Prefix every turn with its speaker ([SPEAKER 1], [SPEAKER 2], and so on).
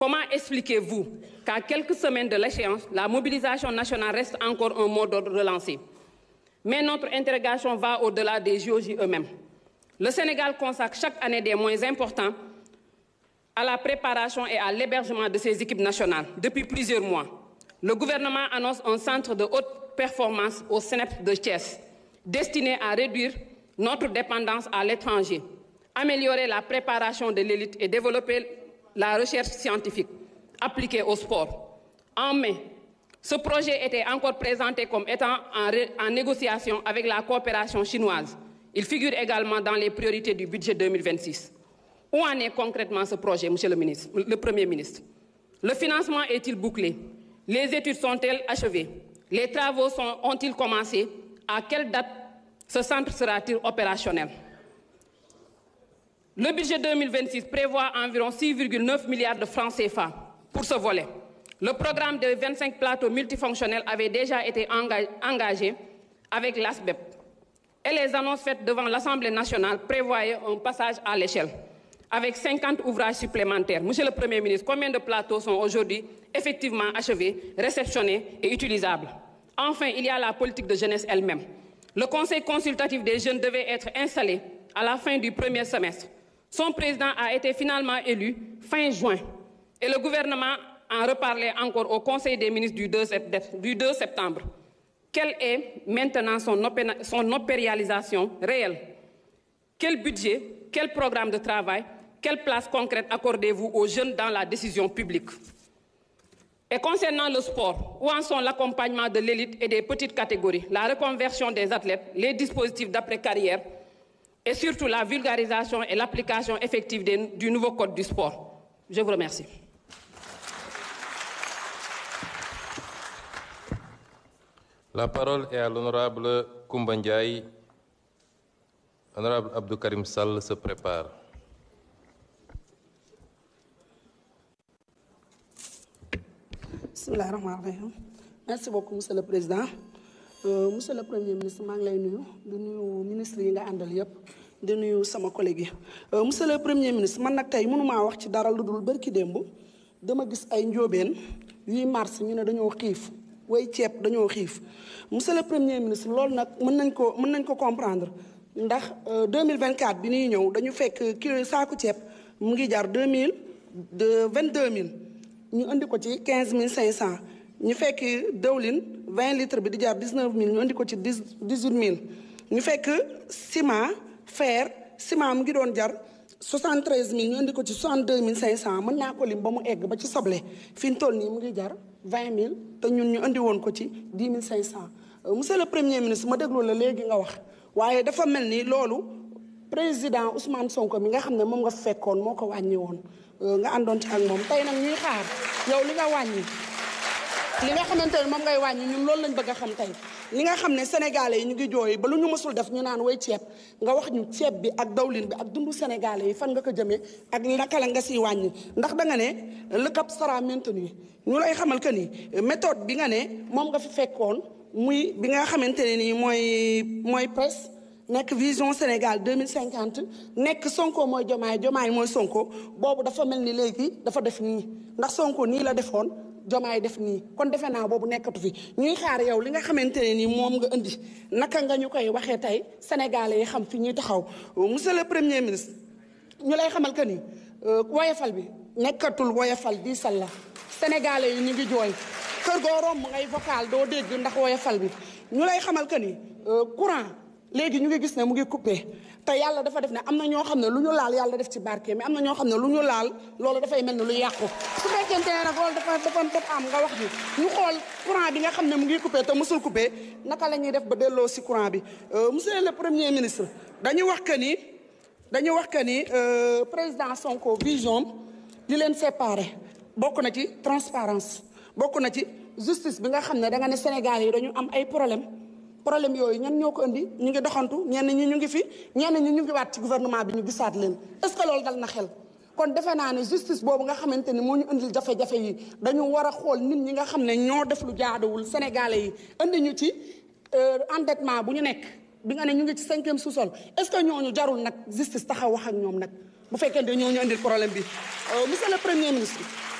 [SPEAKER 1] Comment expliquez-vous qu'à quelques semaines de l'échéance, la mobilisation nationale reste encore un mot d'ordre relancé Mais notre interrogation va au-delà des JOJ eux-mêmes. Le Sénégal consacre chaque année des moyens importants à la préparation et à l'hébergement de ses équipes nationales depuis plusieurs mois. Le gouvernement annonce un centre de haute performance au CNEP de Thiès, destiné à réduire notre dépendance à l'étranger, améliorer la préparation de l'élite et développer la recherche scientifique appliquée au sport. En mai, ce projet était encore présenté comme étant en, en négociation avec la coopération chinoise. Il figure également dans les priorités du budget 2026. Où en est concrètement ce projet, Monsieur le, ministre, le Premier ministre Le financement est-il bouclé Les études sont-elles achevées Les travaux ont-ils commencé À quelle date ce centre sera-t-il opérationnel Le budget 2026 prévoit environ 6,9 milliards de francs CFA pour ce volet. Le programme de 25 plateaux multifonctionnels avait déjà été engagé avec l'ASBEP. Et les annonces faites devant l'Assemblée nationale prévoyaient un passage à l'échelle avec 50 ouvrages supplémentaires. Monsieur le Premier ministre, combien de plateaux sont aujourd'hui effectivement achevés, réceptionnés et utilisables Enfin, il y a la politique de jeunesse elle-même. Le Conseil consultatif des jeunes devait être installé à la fin du premier semestre. Son président a été finalement élu fin juin et le gouvernement en reparlait encore au Conseil des ministres du 2 septembre. Quelle est maintenant son, opé son opéralisation réelle Quel budget, quel programme de travail, quelle place concrète accordez-vous aux jeunes dans la décision publique Et concernant le sport, où en sont l'accompagnement de l'élite et des petites catégories, la reconversion des athlètes, les dispositifs d'après-carrière et surtout la vulgarisation et l'application effective des, du nouveau code du sport Je vous remercie.
[SPEAKER 2] La parole est à l'honorable Koumba Ndiaye. Honorable Abdou Karim Sall se prépare.
[SPEAKER 3] bismillahi rahmaani rahim merci beaucoup monsieur le président euh, monsieur le premier ministre maa ngi lay nuyu di nuyu ministre yi nga àndal yépp di nuyu sama collègue yi euh, monsieur le premier ministre man nag tey mënumaa wax ci dara lu dul bërki démb dama gis ay njóobeen yuy mars ñu ne dañoo xiif way ceeb dañoo xiif monsieur le premier ministre loolu nag mën nañ ko mën nañ ko comprendre ndax 2024 bi ñuy ñëw dañu fekk kilo saaku ceeb mu ngi jar 2000 de 22000 ñu indi ko ci 15500 ñu fekk dëwlin 20 litres bi di jar 19000 ñu indi ko ci 10 18000 ñu fekk ciment fer ciment mu ngi doon jar 73000 ñu indi ko ci 62500 mën naa ko lim ba mu egg ba ci soble fi ñu toll nii mu ngi jar 20000 te ñun ñu indi woon ko ci 10500 monsieur le premier ministre ma déglu la léegi nga wax waaye dafa mel ni loolu président Ousmane Sonko mi nga xam ne moom nga fekkoon moo ko wàññi woon nga àndoon ci ak moom tey nag ñuy xaar yow li nga wàññi li nga xamante ne moom ngay wàññi ñun loolu lañ bëgg a xam tey li nga xam ne sénégalais yi ñu ngi jooy ba lu ñu mësul def ñu naan way ceeb nga wax ñu ceeb bi ak dawlin bi ak dundu sénégalais yi fan nga ko jëmee ak naka la nga siy wàññi ndax da nga ne le cap sera maintenu ñu lay xamal que ni méthode bi nga ne moom nga fi fekkoon muy bi nga xamante ne nii mooy mooy presse nekk vision Sénégal 2050 nekk Sonko mooy Jomaay Jomaay mooy Sonko boobu dafa mel ni léegi dafa def nii ndax Sonko nii la defoon Jomaay def nii kon defe naa boobu nekkatu fi ñuy xaar yow li nga xamante ne nii moom nga indi naka nga ñu koy waxee tey sénégalais yi xam fi ñuy taxaw monsieur le premier ministre ñu lay xamal que ni woyafal bi nekkatul woyafal diisal la sénégalais yi ñu ngi jooy kër goo romb ngay vocal doo dégg ndax woyafal bi ñu lay xamal que ni courant léegi ñu ngi gis ne mu ngi coupé te yàlla dafa def ne am na ñoo xam ne lu ñu laal yàlla def ci barke mais am na ñoo xam ne lu ñu laal loolu dafay mel ni lu yàqu su fekkente ne nag loolu dafa dafa dafa am nga wax ni ñu xool courant bi nga xam ne mu ngi coupé te mësul coupé naka la ñuy def ba delloo si courant bi monsieur le premier ministre dañu wax que ni dañu wax que ni président Sonko vision li leen séparé bokk na ci transparence bokk na ci justice bi nga xam ne da nga ne Sénégal yi dañu am ay problème problème yooyu ñan ñoo ko indi ñu ngi doxantu ñenn ñi ñu ngi fi ñenn ñi ñu ngi waat ci gouvernement bi ñu gisaat leen est-ce que loolu dal na xel kon defe naa ne justice boobu nga xamante ni moo ñu indil jafe-jafe yi dañu war a xool nit ñi nga xam ne ñoo def lu jaaduwul sénégalais yi indi ñu ci endettement bu ñu nekk bi nga ne ñu ngi ci cinquième sous-sol est-ce que ñooñu jarul nag justice taxaw wax ak ñoom nag bu fekkente ñoo ñu indil problème bi monsieur le premier ministre